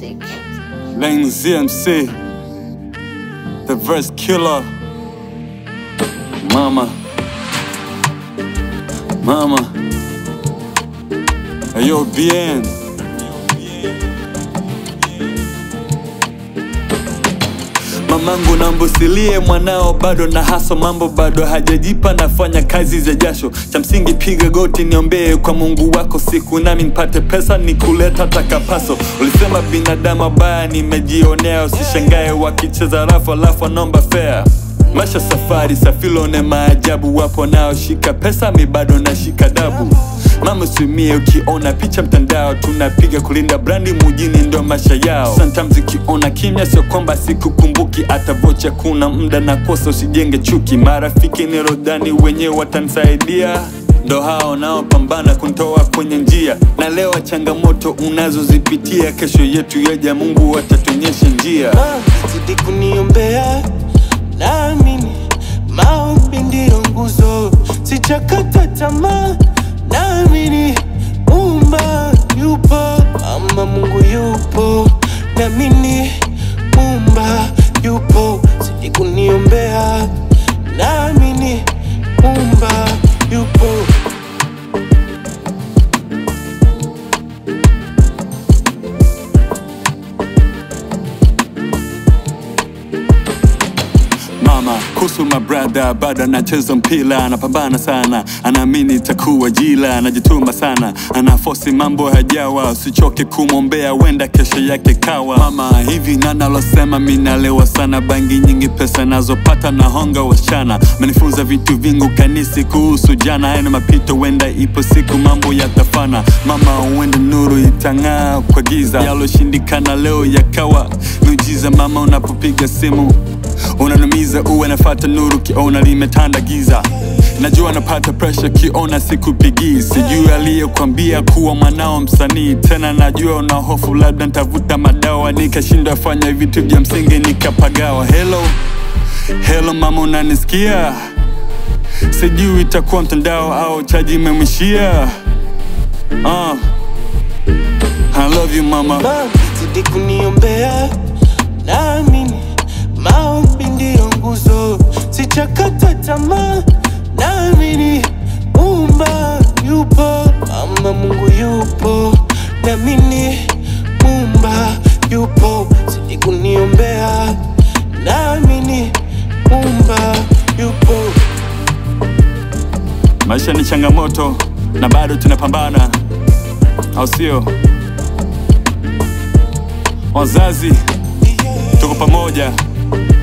music. Lane ZMC, the verse killer. Mama, mama, ayo bien. Mamangu nambusilie mwanao bado na haso mambo bado hajajipa nafanya kazi za jasho cha msingi piga goti niombee kwa Mungu wako siku nami nipate pesa nikuleta takapaso ulisema binadamu baya nimejionea usishangae wakicheza rafu alafu naomba fea Masha safari safilone maajabu wapo nao shika pesa mi bado nashika dabu Mama usimie ukiona picha mtandao tunapiga kulinda brandi mujini ndo maisha yao Sometimes ukiona kimya sio kwamba sikukumbuki hata vocha kuna muda na kosa usijenge chuki marafiki ni rodani wenyewe watanisaidia ndo hao naopambana kuntoa kwenye njia na leo changamoto unazozipitia kesho yetu yaja Mungu atatuonyesha njia Ah, zidi kuniombea naamini maombi ndiyo nguzo sijakata tamaa naamini umba yupo ama mungu yupo naamini umba yupo zidi kuniombea naamini umba yupo Mama kuhusu my brother bado anacheza mpira, anapambana sana, anaamini itakuwa jila, anajituma sana, anafosi mambo hajawa, usichoke kumwombea, wenda kesho yake kawa. Mama hivi nani alosema mimi nalewa sana, bangi nyingi, pesa nazopata na honga wasichana, amenifunza vitu vingu kanisi kuhusu jana, haya ni mapito, wenda ipo siku mambo yatafana. Mama uende nuru itang'aa kwa giza, yaloshindikana leo yakawa miujiza. Mama unapopiga simu unanumiza uwe nafata nuru kiona limetanda giza najua napata presha kiona sikupigii sijui aliyekwambia kuwa mwanao msanii tena najua una hofu labda ntavuta madawa nikashindwa fanya vitu vya msingi nikapagawa helo helo mama unanisikia sijui itakuwa mtandao au chaji imemwishia uh. I love you mama mama zidi kuniombea naamini maombi ndiyo nguzo sijakata tamaa naamini umba yupo ama mungu yupo naamini umba yupo zidi kuniombea naamini umba yupo maisha ni changamoto na bado tunapambana au sio wazazi tuko pamoja